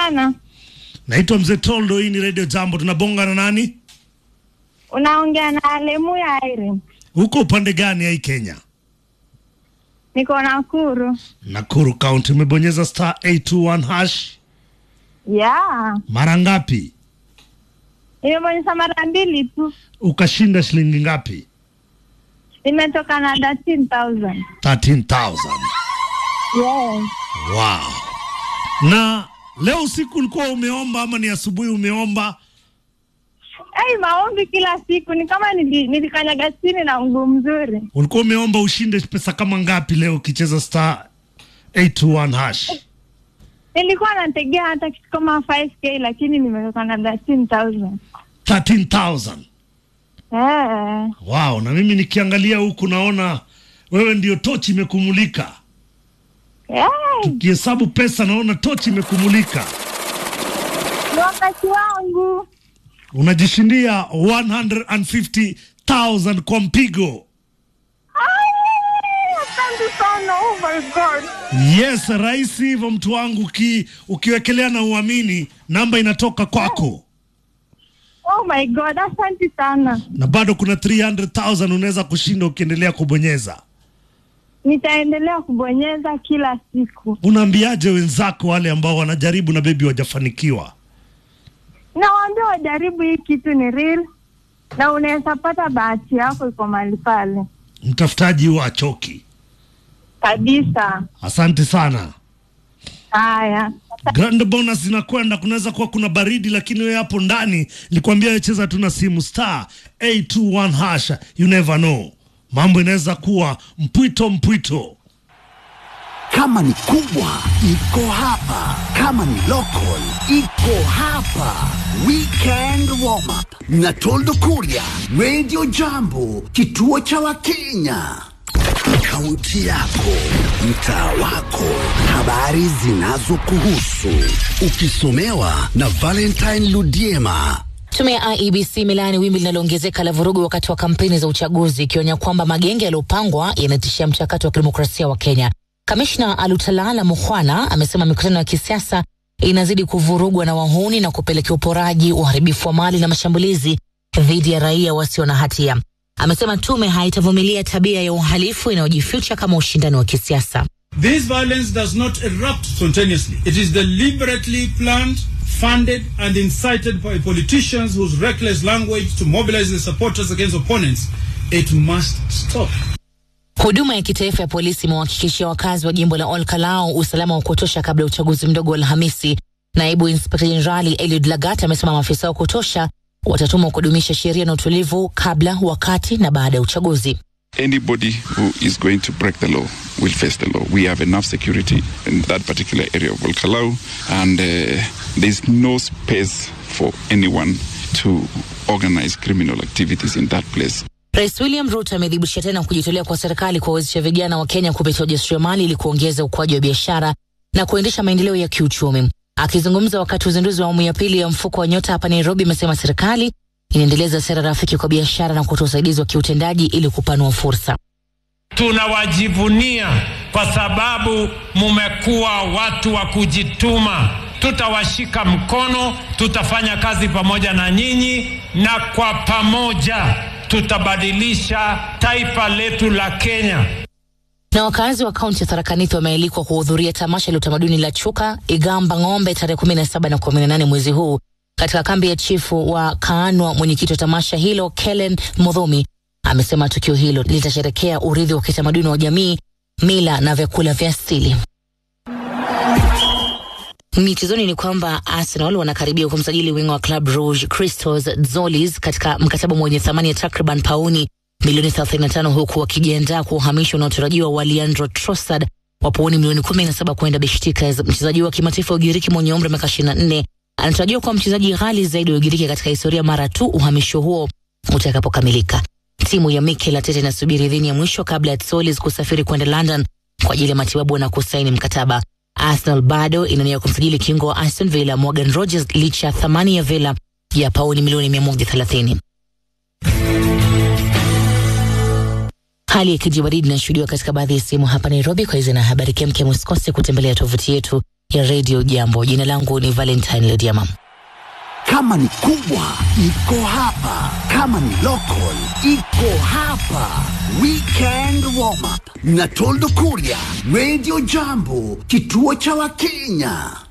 sana. Naitwa Mzee Toldo, hii ni Radio Jambo. Tunabonga na nani? Unaongea na Lemu ya Irene. Huko upande gani ya hii Kenya? Niko Nakuru. Nakuru County. Umebonyeza star 821 hash Yeah. mara ngapi? Nimebonyeza mara mbili tu. Ukashinda shilingi ngapi? Nimetoka na 13,000. 13,000. Yes. Wow. Na leo usiku ulikuwa umeomba ama ni asubuhi umeomba? Hey, maombi kila siku ni kama nili, nilikanyaga chini na mguu mzuri. Ulikuwa umeomba ushinde pesa kama ngapi leo ukicheza star 821 hash? Nilikuwa nategea hata kitu kama 5k lakini nimetoka na 13,000. 13,000. Eh. Wow, na mimi nikiangalia huku naona wewe ndio tochi imekumulika. Hey, Kihesabu pesa naona tochi imekumulika. ni wakati wangu. Unajishindia 150,000 kwa mpigo. Ai, Asante sana. Oh my God. Yes, rahisi hivyo mtu wangu, uki, ukiwekelea na uamini namba inatoka kwako, Oh my God. Asante sana. na bado kuna 300,000 unaweza kushinda ukiendelea kubonyeza. Nitaendelea kubonyeza kila siku. Unaambiaje wenzako wale ambao wanajaribu na bebi wajafanikiwa? Nawaambia wajaribu hii kitu ni real na unaweza pata bahati yako iko mahali pale Mtafutaji huwa achoki. kabisa. Asante sana. Haya, Grand bonus zinakwenda, kunaweza kuwa kuna baridi, lakini wewe hapo ndani nilikwambia wewe cheza tu na simu star 821 hash, you never know, mambo inaweza kuwa mpwito mpwito. Kama ni kubwa iko hapa, kama ni local iko hapa. Weekend warm up na Toldo Kuria, Radio Jambo, kituo cha Wakenya. Kaunti yako, mtaa wako, habari zinazokuhusu, ukisomewa na Valentine Ludiema. Tume ya IEBC imelaani wimbi linaloongezeka la vurugu wakati wa kampeni za uchaguzi ikionya kwamba magenge yaliyopangwa yanatishia mchakato wa kidemokrasia wa Kenya. Kamishna Alutalala Mukhwana amesema mikutano ya kisiasa inazidi kuvurugwa na wahuni na kupelekea uporaji, uharibifu wa mali na mashambulizi dhidi ya raia wasio na hatia. Amesema tume haitavumilia tabia ya uhalifu inayojificha kama ushindani wa kisiasa. This violence does not erupt spontaneously. It is deliberately planned, funded, and incited by politicians whose reckless language to mobilize their supporters against opponents. It must stop. Huduma ya kitaifa ya polisi imewahakikishia wakazi wa jimbo la Ol Kalou usalama wa kutosha kabla ya uchaguzi mdogo wa Alhamisi. Naibu inspekta jenerali Eliud Lagat amesema maafisa wa kutosha watatumwa kudumisha sheria na utulivu kabla, wakati na baada ya uchaguzi. anybody who is going to break the law will face the law. We have enough security in that particular area of Volcalau, and uh, there's no space for anyone to organize criminal activities in that place. Rais William Ruto amethibitisha tena kujitolea kwa serikali kuwawezesha vijana wa Kenya kupitia ujasiriamali ili kuongeza ukuaji wa biashara na kuendesha maendeleo ya kiuchumi. Akizungumza wakati wa uzinduzi wa awamu ya pili ya mfuko wa Nyota hapa Nairobi, amesema serikali inaendeleza sera rafiki kwa biashara na kutoa usaidizi wa kiutendaji ili kupanua fursa. Tunawajivunia kwa sababu mumekuwa watu wa kujituma. Tutawashika mkono, tutafanya kazi pamoja na nyinyi, na kwa pamoja tutabadilisha taifa letu la Kenya. Na wakazi wa kaunti ya Tharaka Nithi wamealikwa kuhudhuria tamasha la utamaduni la Chuka Igamba Ng'ombe tarehe 17 na 18 mwezi huu katika kambi ya chifu wa Kaanwa. Mwenyekiti wa tamasha hilo Kellen Mudhomi amesema tukio hilo litasherekea urithi wa kitamaduni wa jamii, mila na vyakula vya asili. Michezoni ni kwamba Arsenal wanakaribia kumsajili wingo wa Club Rouge Christos Zolis katika mkataba mwenye thamani ya takriban pauni milioni 35 huku wakijiandaa kwa uhamisho unaotarajiwa wa Leandro Trossard wa pauni milioni 17 kwenda Besiktas. Mchezaji wa kimataifa wa Ugiriki mwenye umri wa miaka 24 anatarajiwa kuwa mchezaji ghali zaidi wa Ugiriki katika historia mara tu uhamisho huo utakapokamilika. Timu ya Mikel Arteta inasubiri idhini ya mwisho kabla ya Zolis kusafiri kwenda London kwa ajili ya matibabu na kusaini mkataba. Arsenal bado inania kumsajili kiungo wa Aston Villa Morgan Rogers licha ya thamani ya Villa ya pauni milioni 130. Hali ya kijibaridi inashuhudiwa katika baadhi ya sehemu hapa Nairobi. Kwa hizo na habari kemkem, usikose kutembelea tovuti yetu ya Radio Jambo. Jina langu ni Valentine Lediama. Kama ni kubwa iko hapa, kama ni local iko hapa. Weekend warm up na Toldo Kuria, Radio Jambo, kituo cha Wakenya.